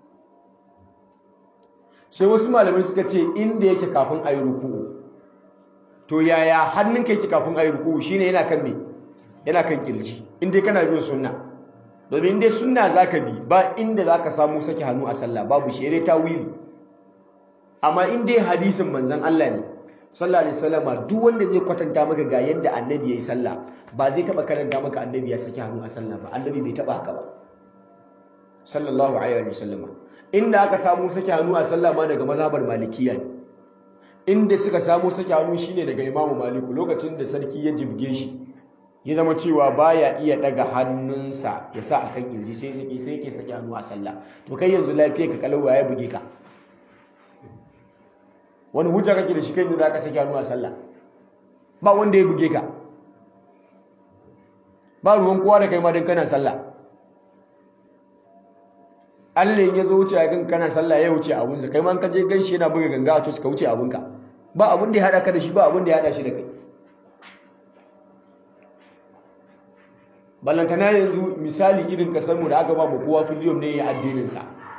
sai wasu malamai suka ce inda yake kafin a yi ruku'u to yaya hannunka yake kafin a yi ruku'u shine yana kan me yana kan kirji in dai kana bin sunna domin dai sunna zaka bi ba inda zaka samu saki hannu a sallah babu shi dai tawili amma in dai hadisin manzon Allah ne sallallahu alaihi wasallama duk wanda zai kwatanta maka ga yadda annabi yayi sallah ba zai taba karanta maka annabi ya saki hannu a sallah ba annabi bai taba haka ba sallallahu alaihi wasallama inda aka samu saki hannu a sallah ma daga mazhabar malikiya ne inda suka samu saki hannu shine daga imamu maliku lokacin da sarki ya jibge shi ya zama cewa baya iya daga hannunsa ya sa akan kirji sai sai sai yake saki hannu a sallah to kai yanzu lafiya ka kalau ya buge ka wani hujja kake da shi kai da zaka saki hannu a sallah ba wanda ya buge ka ba ruwan kowa da kai ma dan kana sallah Allah ya zo wuce kan kana sallah ya wuce abunsa kai ma ka je ganshi yana buga ganga a to ka wuce abunka ba abun da ya hada ka da shi ba abun da ya hada shi da kai ballantana yanzu misali irin kasarmu da aka ba mu kowa filiyom ne ya addininsa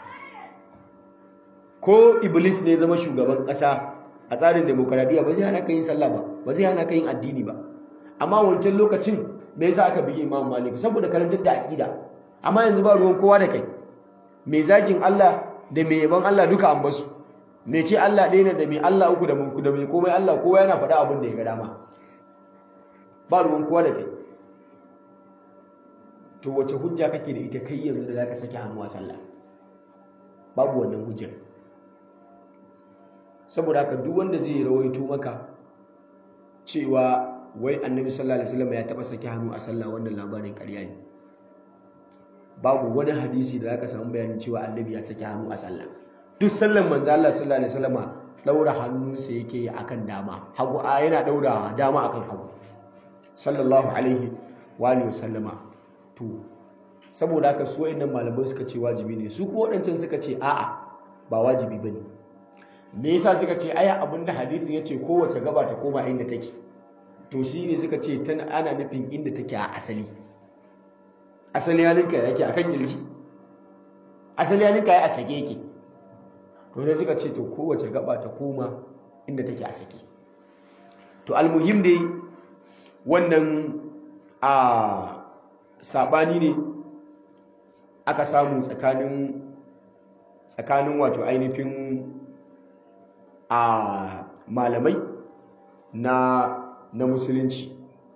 ko iblis ne zama shugaban ƙasa a tsarin demokaradiyya ba zai hana ka yin sallah ba ba zai hana ka yin addini ba amma wancan lokacin me yasa aka bige imam malik saboda karantar da aqida amma yanzu ba ruwan kowa da kai mai zagin Allah da mai yaban Allah duka an basu mai ce Allah ɗaya ne da mai Allah uku da mai komai Allah kowa yana faɗa abin da ya ga dama ba ruwan kowa da kai to wace hujja kake da ita kai yanzu da zaka saki hannu a sallah babu wannan hujjar saboda haka duk wanda zai rawaito maka cewa wai annabi sallallahu alaihi wasallam ya taba saki hannu a sallah wannan labarin ƙarya ne babu wani hadisi da zaka samu bayanin cewa annabi ya saki hannu a sallah duk sallan manzo Allah sallallahu alaihi wasallam daura hannunsa yake yi akan dama hagu a yana daura dama akan hagu sallallahu alaihi wa alihi wasallama to saboda haka su wayannan malamai suka ce wajibi ne su kuma wadancan suka ce a'a ba wajibi bane me yasa suka ce aya abinda hadisin yace kowace gaba ta koma inda take to shine suka ce tana ana nufin inda take a asali asali halinka yake akan kirji asali halinka ya a sake yake to sai suka ce to kowace gaba ta koma inda take a sake to almuhim dai wannan a sabani ne aka samu tsakanin tsakanin wato ainihin a malamai na na musulunci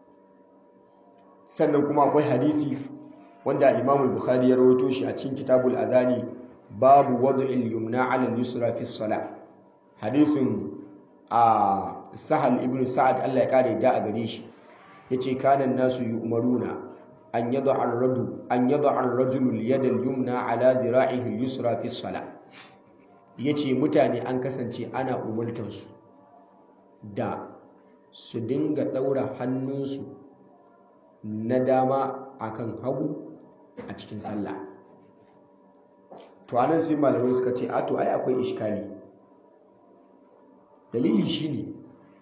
sannan kuma akwai hadisi wanda Imam al-Bukhari ya rawaito shi a cikin Kitabul Adani babu wad'il yumna 'ala al-yusra fi as-salah hadisin a Sahal ibn Sa'ad Allah ya kare da a gare shi yace kana nasu yu'maruna an yad'a ar-rajul an yad'a ar-rajulu al-yad al-yumna 'ala dhira'ihi al-yusra fi as-salah yace mutane an kasance ana umurtar su da su dinga daura hannunsu na dama akan hagu a cikin sallah to anan sai malamai suka ce a to ai akwai iskali dalili shine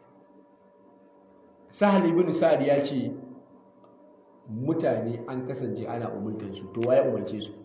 sahal ibn sa'ad ya ce mutane an kasance ana umurtar su to waye umarce su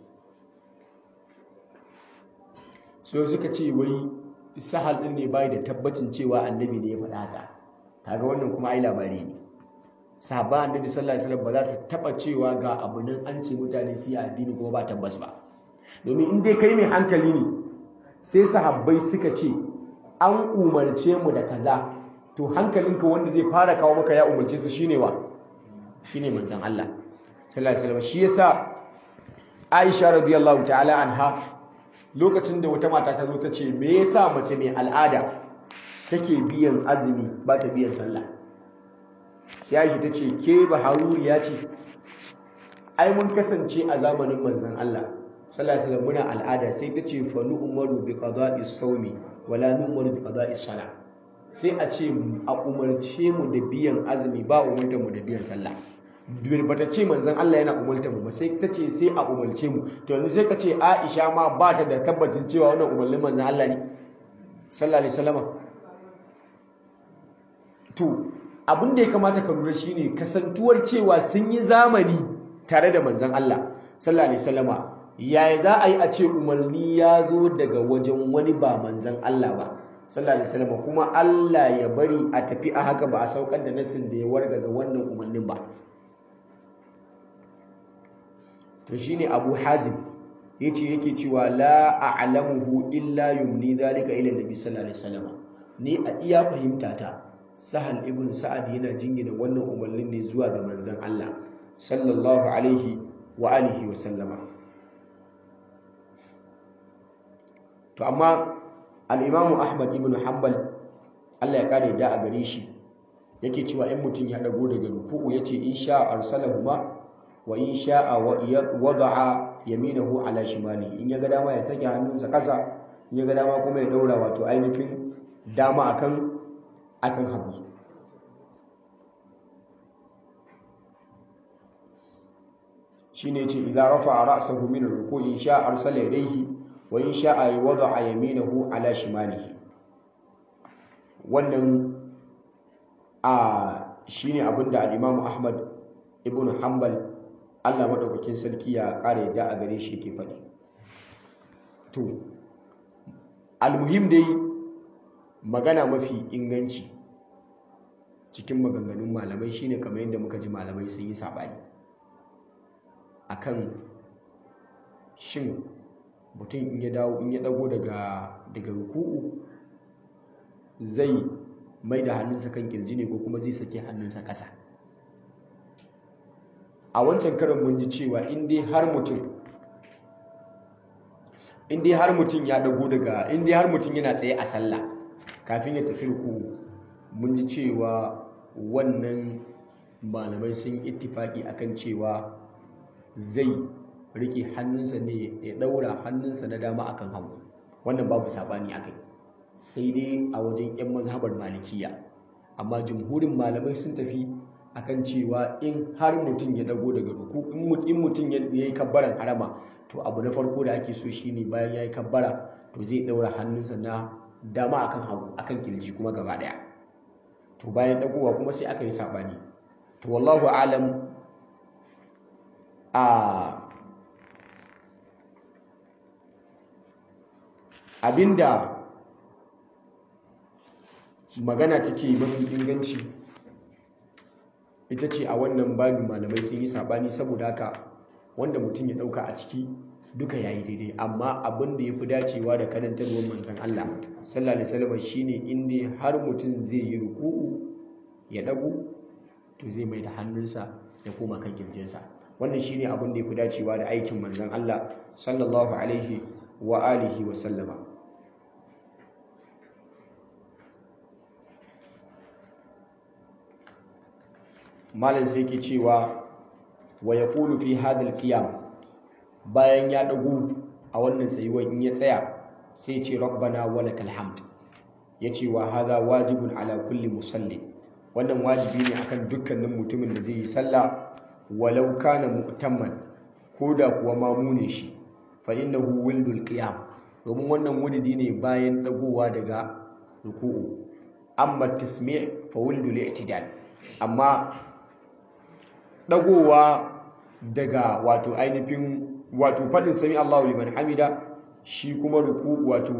so suka ce wai sahal din ne bai da tabbacin cewa annabi ne ya faɗa haka kaga wannan kuma ai labari ne sahaba annabi sallallahu alaihi wasallam ba za su taba cewa ga abu nan an ce mutane su yi addini kuma ba tabbas ba domin in dai kai mai hankali ne sai sahabbai suka ce an umarce mu da kaza to hankalinka wanda zai fara kawo maka ya umarce su shine wa shine manzon Allah sallallahu alaihi wasallam shi yasa Aisha radiyallahu ta'ala anha lokacin da wata mata ta zo ta ce me yasa mace mai al'ada take biyan azumi ba ta biyan sallah sai Aisha ta ce ke ba haruriya ce ai mun kasance a zamanin manzon Allah sallallahu alaihi wasallam muna al'ada sai ta ce fa nu umaru bi qada'is sawmi wala nu umaru bi qada'is salah sai a ce a umarce mu da biyan azumi ba umarta mu da biyan sallah bata ce manzon Allah yana umarta mu ba sai ta ce sai a umarce mu to yanzu sai ka ce Aisha ma ba ta da tabbacin cewa wannan umarnin manzon Allah ne sallallahu alaihi wasallam to abin da ya kamata ka lura shine kasantuwar cewa sun yi zamani tare da manzon Allah sallallahu alaihi wasallama yaya za a yi a ce umarni ya zo daga wajen wani ba manzon Allah ba sallallahu alaihi wasallam kuma Allah ya bari a tafi a haka ba a saukar da nasin da ya wargaza wannan umarnin ba to shine Abu Hazim yace yake cewa la a'lamuhu illa yumni dhalika ila nabi sallallahu alaihi wasallam ni a iya fahimta ta Sahal ibn Sa'ad yana jingina wannan umarnin ne zuwa ga manzon Allah sallallahu alaihi wa alihi wa sallama to amma al-Imam Ahmad ibn Hanbal Allah ya kare da a gare shi yake cewa in mutum ya dago daga ruku'u yace in sha arsalahuma wa in sha'a wada'a yaminahu ala shimali in ya ga dama ya sake hannunsa kasa in ya ga dama kuma ya daura wato ainihin dama akan akan hagu shine yace idza rafa'a ra'sahu min ar-ruku'i in sha'a arsala yadayhi wa in sha'a wada'a yaminahu ala shimalihi wannan a shine abinda al-Imam Ahmad ibn Hanbal Allah madaukakin sarki ya kare yadda a gare shi yake faɗi to almuhim dai magana mafi inganci cikin maganganun malamai shine kamar yadda muka ji malamai sun yi sabani akan shin mutum in ya dawo in ya dago daga daga ruku'u zai mai da hannunsa kan kirji ne ko kuma zai sake hannunsa ƙasa a wancan karin mun ji cewa in dai har mutum in dai har mutum ya dago daga in dai har mutum yana tsaye a sallah kafin ya tafi ruku mun ji cewa wannan malamai sun ittifaki akan cewa zai rike hannunsa ne ya daura hannunsa na dama akan hagu wannan babu sabani akai sai dai a wajen 'yan mazhabar malikiya amma jumhurin malamai sun tafi akan cewa in har mutum ya dago daga ruku in mutum ya yi kabbaran harama to abu na farko da ake so shine bayan ya yi kabbara to zai daura hannunsa na dama akan hagu akan kirji kuma gaba daya to bayan dagowa kuma sai aka yi sabani to wallahu alam a abinda magana take mafi inganci ita ce a wannan babin malamai sun yi sabani saboda haka wanda mutum ya dauka a ciki duka yayi daidai amma abin da yafi dacewa da karantarwar manzon Allah sallallahu alaihi wasallam shine inda har mutum zai yi ruku'u ya dago to zai mai da hannunsa ya koma kan kirjinsa wannan shine abin da yafi dacewa da aikin manzon Allah sallallahu alaihi wa alihi wa sallama malam sai ke cewa wa ya ƙulu fi hadal qiyam bayan ya ɗagu a wannan tsayuwar in ya tsaya sai ce rabbana walakal hamd ya ce wa hadha wajibun ala kulli musalli wannan wajibi ne akan dukkanin mutumin da zai yi sallah walau kana mu'tamman ko da kuwa mamu ne shi fa innahu wildul qiyam domin wannan wuridi ne bayan ɗagowa daga ruku'u amma tasmi' fa wildul i'tidal amma dagowa daga wato ainihin wato faɗin sami Allahu liman hamida shi kuma ruku wato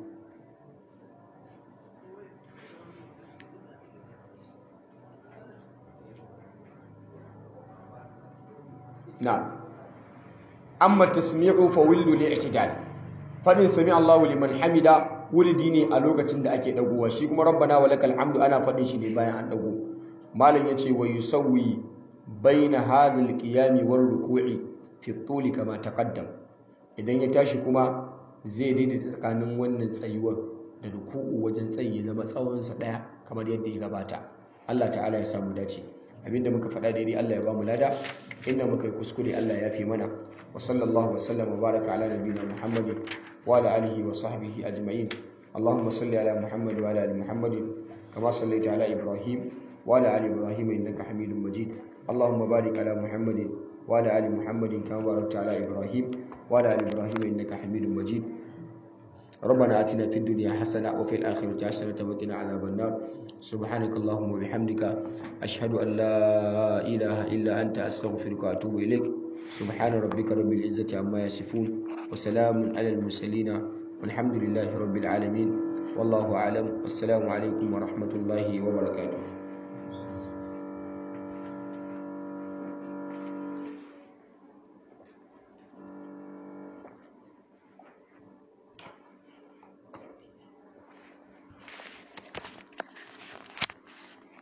na amma tasmi'u fa wildu li'tidal faɗin sami Allahu liman hamida wuridi ne a lokacin da ake dagowa shi kuma rabbana walakal hamdu ana faɗin shi ne bayan an dago malam yace wa yusawwi baina hadhal qiyami war ruku'i fi tuli kama taqaddam idan ya tashi kuma zai daidaita tsakanin wannan tsayuwar da ruku'u wajen tsayi ya zama tsawon sa daya kamar yadda ya gabata Allah ta'ala ya samu dace abinda muka faɗa daidai Allah ya ba mu lada inda muka yi kuskure Allah ya fi mana wa sallallahu wa sallam wa baraka ala nabiyina Muhammadin wa ala alihi wa sahbihi ajma'in اللهم صل على محمد وعلى ال محمد كما صليت على ابراهيم وعلى ال ابراهيم انك حميد مجيد اللهم بارك على محمد وعلى ال محمد كما باركت على ابراهيم وعلى ال ابراهيم انك حميد مجيد ربنا اتنا في الدنيا حسنه وفي الاخره حسنه وقنا عذاب النار سبحانك اللهم وبحمدك اشهد ان لا اله الا انت استغفرك واتوب اليك سبحان ربك رب العزه عما يصفون وسلام على المرسلين والحمد لله رب العالمين والله اعلم والسلام عليكم ورحمه الله وبركاته